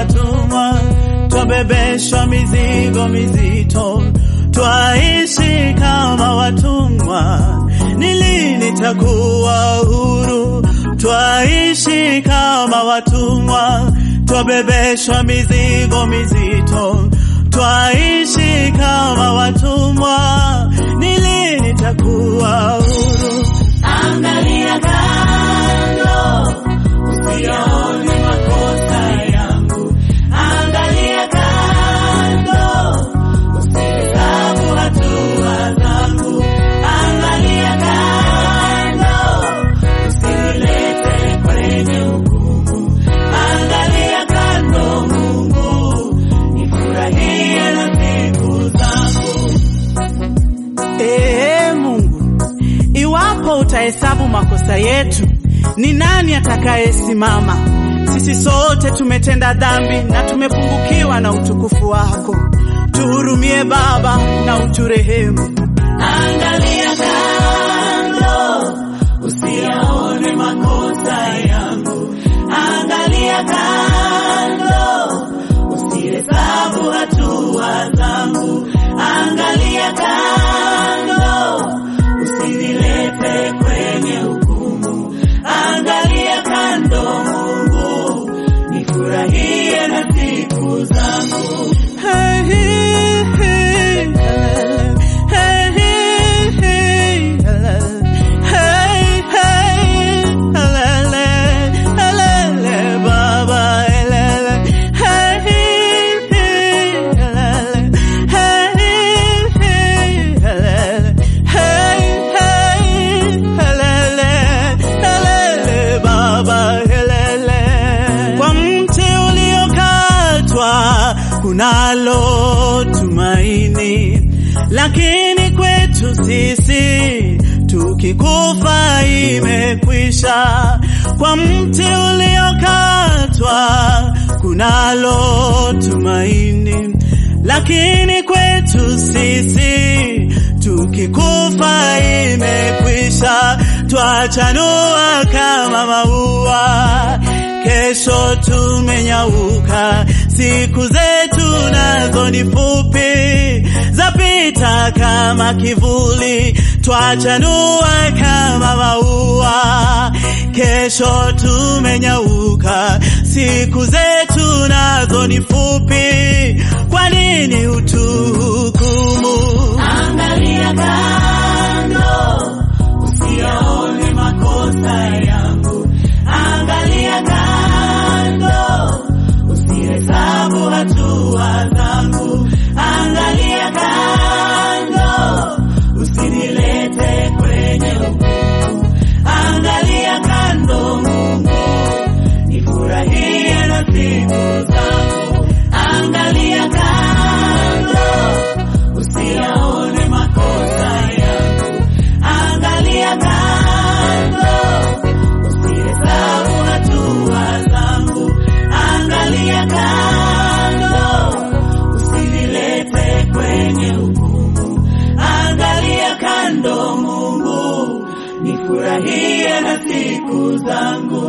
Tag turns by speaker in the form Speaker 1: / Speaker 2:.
Speaker 1: watumwa, twabebeshwa mizigo mizito, twaishi kama watumwa. Ni lini takuwa huru? Twaishi kama watumwa, twabebeshwa mizigo mizito, twaishi kama watumwa. Ni lini takuwa huru?
Speaker 2: Angalia kando, usiyaone makosa yangu. Angalia kando, usihesabu hatua zangu. Angalia kando, usinilete kwenye hukumu. Angalia kando, Mungu, nifurahie na siku zangu.
Speaker 1: Ee Mungu, iwapo utahesabu makosa yetu, ni nani atakayesimama? Sisi sote tumetenda dhambi na tumepungukiwa na utukufu wako. Tuhurumie Baba na uturehemu.
Speaker 2: Angalia kando, usiyaone makosa yangu. Angalia kando, usihesabu hatua zangu. Angalia kando, usinilete kwenye hukumu. Angalia kando, Mungu, nifurahie na siku zangu.
Speaker 1: Hey, hey, hey, hey, hey, hey, hey, hey, helele, helele, Baba, helele, hey, hey, helele, hey, hey, helele, hey, hey, helele, helele, Baba, helele. Kwa mti uliokatwa kunalo tumaini, lakini kwetu sisi tukikufa imekwisha. Kwa mti uliokatwa kunalo tumaini, lakini kwetu sisi tukikufa imekwisha. Twachanua kama maua, kesho tumenyauka. Siku zetu nazo ni fupi, zapita kama kivuli. Twachanua kama maua, kesho tumenyauka. Siku zetu nazo ni fupi, kwa nini utuhukumu?
Speaker 2: Angalia kando, usiyaone makosa yangu. Angalia kando, usihesabu hatua zangu. Angalia kando, usinilete kwenye hukumu. Angalia kando, Mungu, nifurahie na siku zangu. Angalia kando, usiyaone makosa yangu. Angalia kando, usihesabu hatua zangu. Angalia kando, usinilete kwenye hukumu. Angalia kando, Mungu, nifurahie na siku zangu.